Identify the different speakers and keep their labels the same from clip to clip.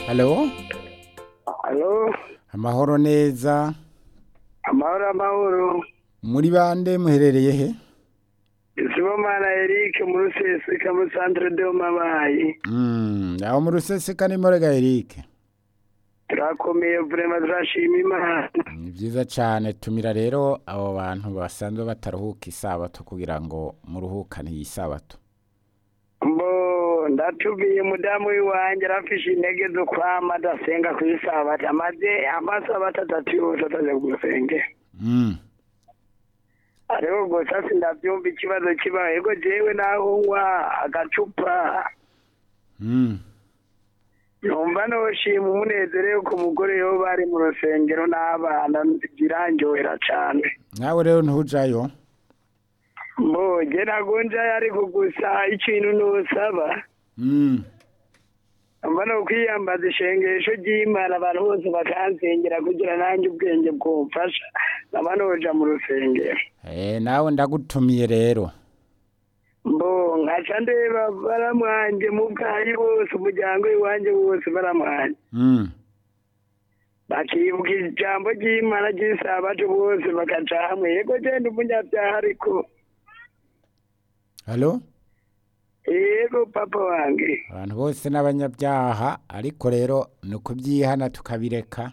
Speaker 1: halo
Speaker 2: Halo,
Speaker 1: amahoro neza
Speaker 2: amahoro amahoro.
Speaker 1: muri bande muherereye he
Speaker 2: Sibomana Eric mu Ruseseka mu Centre de Mabayi.
Speaker 1: Mm, aho mu ruseseka ni morega Eric
Speaker 2: Turakomeye vraiment turashima Imana.
Speaker 1: ni byiza cyane tumira rero abo bantu basanzwe bataruhuka isabato kugira ngo muruhukane iyi sabato
Speaker 2: Mbo ndatubiye mudamu wiwanje arafishe intege zo kwama adasenga ku isabato amaze amasabato atatu yose ataje gusenge.
Speaker 1: Mm,
Speaker 2: Ariko gusa sindavyumva ikibazo kibaye ko jewe naho nywa agacupa
Speaker 1: mm.
Speaker 2: numva noshima umunezero yuko umugore yo bari mu rusengero n'abana biranjohera cane
Speaker 1: nawe rero ntujayo
Speaker 2: mboge nagonja ariko gusa ikintu nusaba
Speaker 1: Mm,
Speaker 2: mba no kwiyambaza ishengesho ry'imana abantu bose bakansengera kugira nanjye ubwenge bwumfasha nkaba noja mu rusengero
Speaker 1: eh, nawe ndagutumiye rero
Speaker 2: mbo nkaca ndeba baramwanje mu bwayi bose umuryango iwanje wose baramwanje
Speaker 1: Mm,
Speaker 2: bakibuka ijambo ry'imana ry'isabato bose bakaca hamwe yego genda umunyabyaha ariko
Speaker 1: halo
Speaker 2: yego papa wange
Speaker 1: abantu bose n'abanyabyaha ariko rero ni ukubyihana tukabireka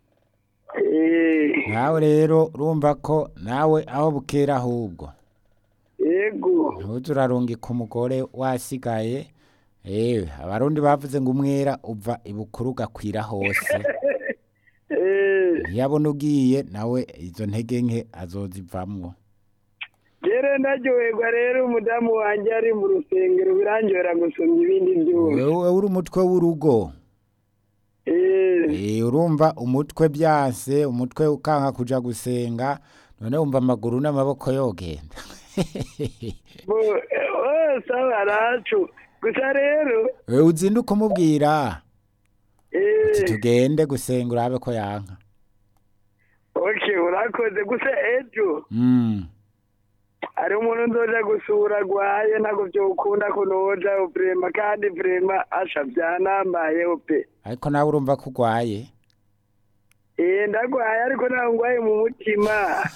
Speaker 2: Eh,
Speaker 1: nawe rero urumva ko nawe aho bukera ahubwo
Speaker 2: yego
Speaker 1: ntuze urarungika umugore wasigaye ewe abarundi bavuze ngo umwera uva ibukuru ugakwira hose
Speaker 2: Eh,
Speaker 1: ntiyabona ugiye nawe izo ntege nke azozivamwo
Speaker 2: rero ndaryoherwa rero umudamu wanjye ari mu rusengero birangira gusumba ibindi byose
Speaker 1: wewe uri umutwe w'urugo
Speaker 2: Eh,
Speaker 1: Eh, urumva umutwe byanse umutwe ukanka kuja gusenga none wumva amaguru n'amaboko yogenda
Speaker 2: bo- eh, bose abaracu gusa rero
Speaker 1: wewe uzinduka umubwira
Speaker 2: eh,
Speaker 1: uti tugende gusenga urabe ko yanka
Speaker 2: okay urakoze gusa ejo
Speaker 1: mm.
Speaker 2: hari umuntu nzoja gusura agwaye ntabwo vyokunda ko noja vrema kandi vrema asha vyanambayeho pe
Speaker 1: ariko nawe urumva ko urwaye
Speaker 2: Eh, ndagwaye ariko ntabwo ngwaye mu mutima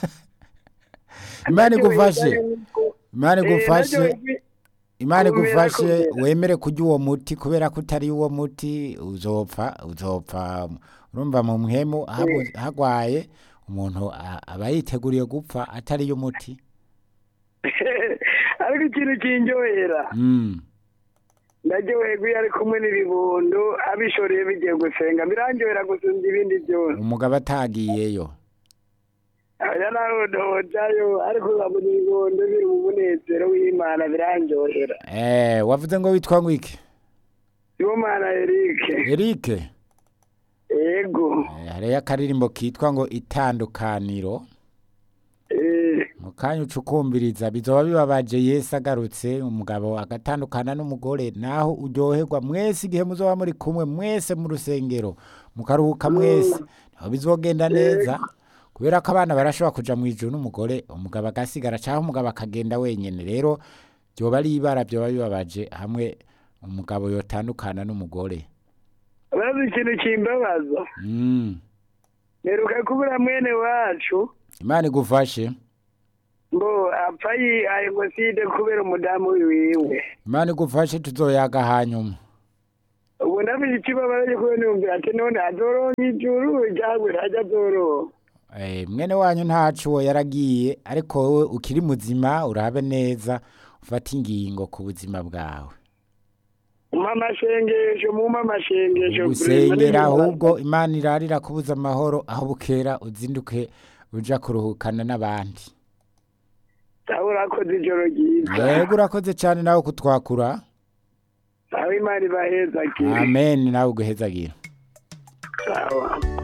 Speaker 1: imana igufashe
Speaker 2: Naryoherwa yuko-
Speaker 1: imana
Speaker 2: Eh,
Speaker 1: igufashe
Speaker 2: naryoherwa-
Speaker 1: imana
Speaker 2: kumera
Speaker 1: igufashe
Speaker 2: kumera.
Speaker 1: wemere kurya uwo muti kubera ko utari uwo muti uzopfa uzopfa urumva mu mpemu habu- hagwaye umuntu a- aba yiteguriye gupfa atari yo muti
Speaker 2: ariko ikintu kinjohera
Speaker 1: mm.
Speaker 2: ndaryoherwa iyo ari kumwe n'ibibondo abishoreye bigiye gusenga biranjohera gusumba ibindi byose
Speaker 1: umugabo atagiyeyo
Speaker 2: aya naho ndojayo ariko nkabona ibibondo biri mu munezero w'imana biranjohera
Speaker 1: eh, wavuze ngo witwa ngo iki
Speaker 2: sibomana erike
Speaker 1: erike
Speaker 2: yego
Speaker 1: eh, hariyo akaririmbo kitwa ngo itandukaniro
Speaker 2: eh,
Speaker 1: mu kanya uca ukumviriza bizoba bibabaje yesu agarutse umugabo agatandukana n'umugore naho uryoherwa mwese igihe muzoba muri kumwe mwese mu rusengero mukaruhuka mwese naho bizogenda neza kubera ko abana barashobora kuja mu ijuru n'umugore umugabo agasigara cyangwa umugabo akagenda wenyene rero byoba ari ibara byoba bibabaje hamwe umugabo yotandukana n'umugore
Speaker 2: urazi ikintu kimbabaza
Speaker 1: mm.
Speaker 2: mperuka kubura mwene wacu
Speaker 1: imana igufashe
Speaker 2: ngo apfa yihaye ngoside kubera umudamu wiwe
Speaker 1: imana igufashe tuzoyaga hanyuma
Speaker 2: ubu ndafite ikibabazo cyo kubona yumvira ati none azoronka ijuru cyangwa ntajya azoronka
Speaker 1: Eh, mwene wanyu ntacu uwo yaragiye ariko wowe ukiri muzima urabe neza ufate ingingo ku buzima bwawe
Speaker 2: umpa amashengesho mumpa amashengesho
Speaker 1: gusengera ahubwo imana irarira kubuza amahoro aho bukera uzinduke uja kuruhukana n'abandi
Speaker 2: sawa urakoze ijoro ryiza
Speaker 1: yego urakoze cyane nawe kutwakura
Speaker 2: sawa imana ibaheza
Speaker 1: amen nawe uguhezagira
Speaker 2: sawa